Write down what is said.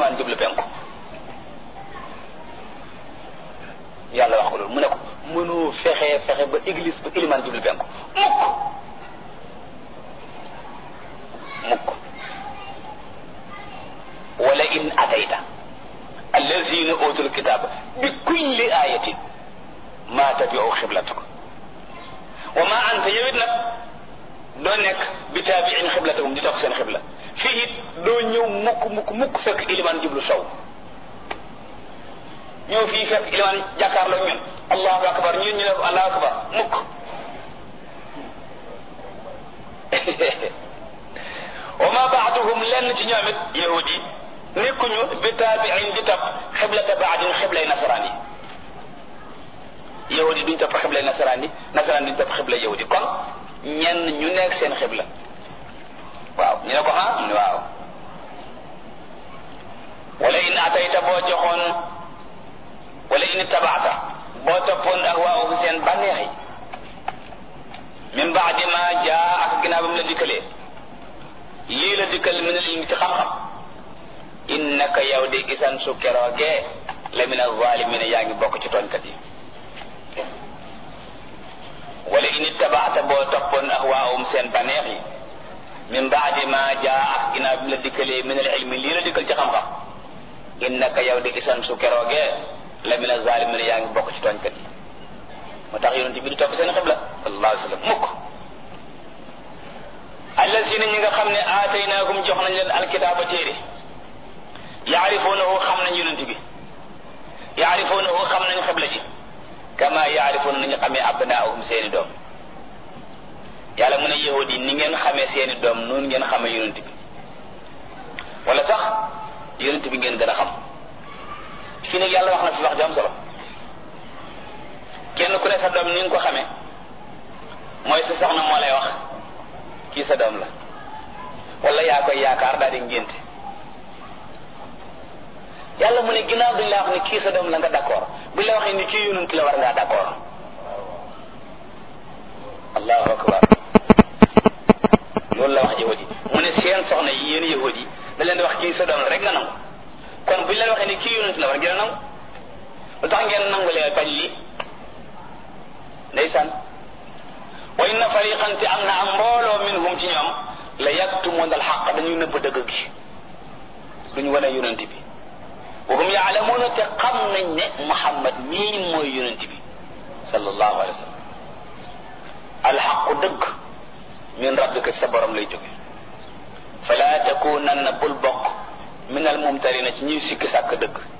ilimaan jublu penku yàlla wax ko loolu mu ne ko mënoo fexe fexe ba église ba ilimaan jublu penku mukk mukk wala in atayta allazina utul kitaba bi kulli ayatin ma tabiu xiblataka wa ma anta yowit nag doo nekk bi taabiin xiblatahum di topp seen xibla fii it doo ñëw mukk mukk mukk fekk ilimaan jublu sow ñëw fii fekk ilimaan jàkkaarloo ñun allahu akbar ñun ñu ne allahu akbar mukk wa ma baaduhum lenn ci ñoom it yahud yi nekkuñu bi taabiin di topp xiblata baadin xiblay nasaraan yi yahud yi duñ topp xiblay nasaraan yi nasaraan duñ topp xiblay yahud yi kon ñenn ñu nekk seen xibla waaw ñu ne ko ah mu ne waaw wala in atayta boo joxoon wala in tabaata boo toppoon ak waaw seen bànneex yi min baadi ma jaa ak ginnaaw ba mu la dikkalee lii la dikkal min al ilmi ci xam-xam innaka yow di isan su keroogee la min alzalimina yaa ngi bokk ci tooñkat yi wala in ittabaata boo toppoon ahwaahum seen baneex yi min baadi ma jaa ak ginnaaw bi la dikkalee min al ilmi lii la dikkal ci xam-xam innaka yow di isan su keroogee la min alzalimina yaa ngi bokk ci tooñkat yi moo tax yonent bi di topp seen xibla sallallahu alayhi wa sallam mukk allazina ñi nga xam ne aataynaahum jox nañ leen alkitaaba téere yaarifuunahu xam nañ yonent bi yaarifuunahu xam nañ xibla ji kama yaarifuuna nañu xamee abnaahum seeni doom yàlla mu ne yahud yi ni ngeen xamee seeni doom noonu ngeen xamee yonent bi wala sax yonent bi ngeen gën a xam fii nag yàlla wax na fi wax ju am solo kenn ku ne sa doom ni nga ko xamee mooy sa soxna moo lay wax kii sa doom la wala yaa koy yaakaar daal di ngénte yàlla mu ne ginnaaw duñ la wax ni kii sa doom la nga d'accord buñ la waxee ni kii yonent la war ngaa d'accord allahu akbar loolu la wax yahudi mu ne seen soxna yi yéen yahudi da leen di wax kii sa doom la rek nga nangu kon buñ leen waxee ni kii yonent la war ngeen nangu lu tax ngeen nangu leen bañ lii ndeysaan wa inna fariqan te am na am mbooloo minhum ci ñoom la yaktumuna alxaq dañuy nëbb dëgg gi duñ wane yonent bi wa hum yaalamuuna te xam nañ ne Muhammad mii mooy yonent bi sallallahu alayhi wa sallam alxaqu dëgg min rabbika sa borom lay jóge fala takunanna bul bokk min al mumtarina ci ñuy sikki sàkk dëgg